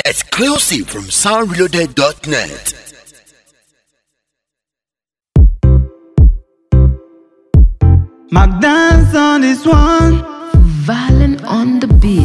Exclusive from soundreloaded.net. Mac dance on this one. Violent on the beat.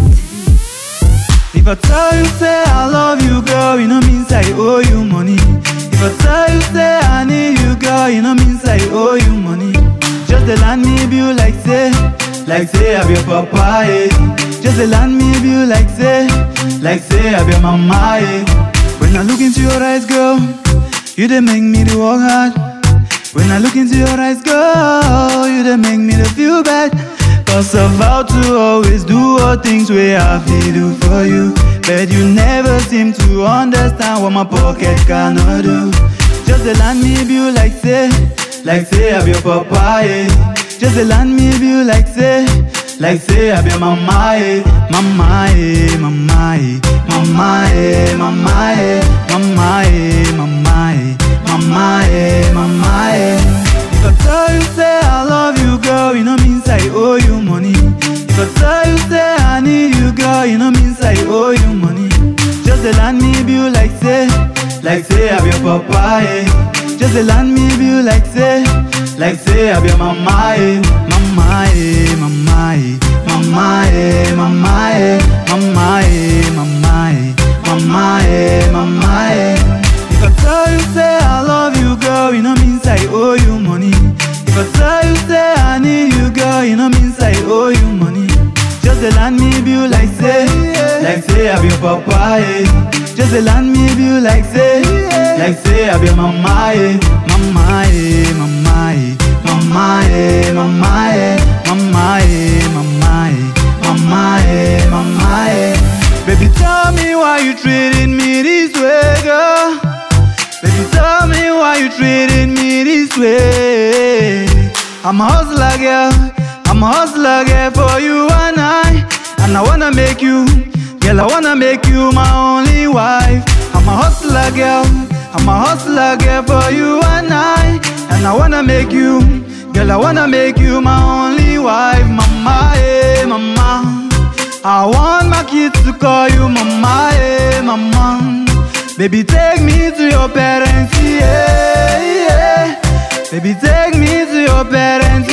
If I tell you say I love you, girl, you know means I owe you money. If I tell you say I need you, girl, you know means I owe you money. Just the land me bill like say, like say I be your papa, eh. Just the land me bill like say, like say I be your mama, eh. When I look into your eyes, girl, you they make me to work hard. When I look into your eyes, girl, you they make me to feel bad. Cause I vow to always do all things where I feel do for you. But you never seem to understand what my pocket cannot do. Just a land me bill like say, like say I be your papa, eh. Just a land me bill like say, like say I be your mama, eh. Mama, eh, mama, eh. Mama, eh, mama, eh. Mama, eh, mama, eh. Mama, eh, mama, eh. If I tell you say I love you, girl, you know means I owe you money. If I tell you say I need you, girl, you know means I owe you money. Just a land me bill like say, like say I be your papa, eh. Just a land me bill like say, like say I be your mama, eh. Mama, eh, mama, eh. Mama, eh, mama, eh. Mama, eh, mama, eh. Mama, eh, mama, eh. If I tell you say I love you, girl, you know means I owe you money. If I tell you say I need you, girl, you know means I owe you money. Just a land me bill like say, like say I be your papa, eh. Just a land me bill like say, like say I be your mama, eh. Mama, eh, mama, eh. Mama, eh, mama, eh. Mama, eh, mama, eh. Mama, eh, mama, eh. Baby, tell me why you treating me this way, girl. Baby, tell me why you treating me this way. I'm a hustler, girl. I'm a hustler, girl, for you and I. And I wanna make you, girl, I wanna make you my only wife. I'm a hustler, girl. I'm a hustler, girl, for you and I. And I wanna make you, girl, I wanna make you my only wife. Mama, eh, mama. I want my kids to call you mama, eh, mama. Baby, take me to your parents, yeah, yeah. Baby, take me to your parents,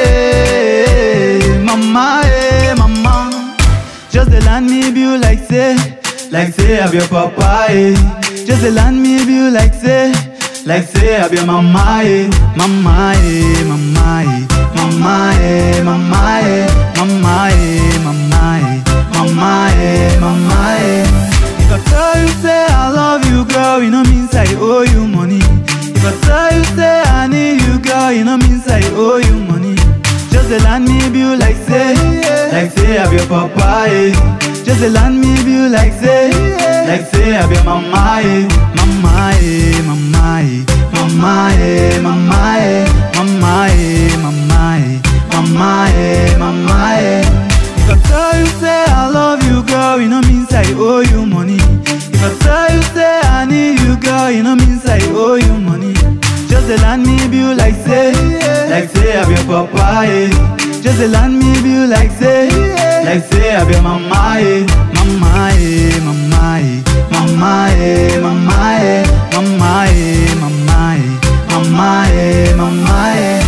yeah. Mama, eh, mama. Just a land me bill like say, like say I be your papa, eh. Just a land me bill like say, like say I be your mama, eh. Mama, eh, mama, eh. Mama, eh, mama, eh. Mama, eh, mama, eh. Mama, eh, mama, eh. If I tell you say I love you, girl, you know means I owe you money. If I tell you say I need you, girl, you know means I owe you money. Just a land me bill like say, like say I be your papa, eh. Just a land me bill like say, like say I be your mama, eh. Mama, eh, mama, eh. Mama, eh, mama, eh. Mama, eh, mama, eh. Mama, eh, mama, eh. If I tell you say I love you, girl, you know means I owe you money. If I tell you say I need you, girl, you know means I owe you money. Just a land me bill like say, like say I be your papa, eh. Just a land me bill like say, like say I be your mama, eh. Mama, eh, mama, eh. Mama, eh, mama, eh. Mama, eh, mama, eh. Mama, eh, mama, eh.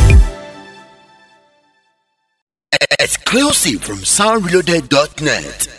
Exclusive from soundreloaded.net.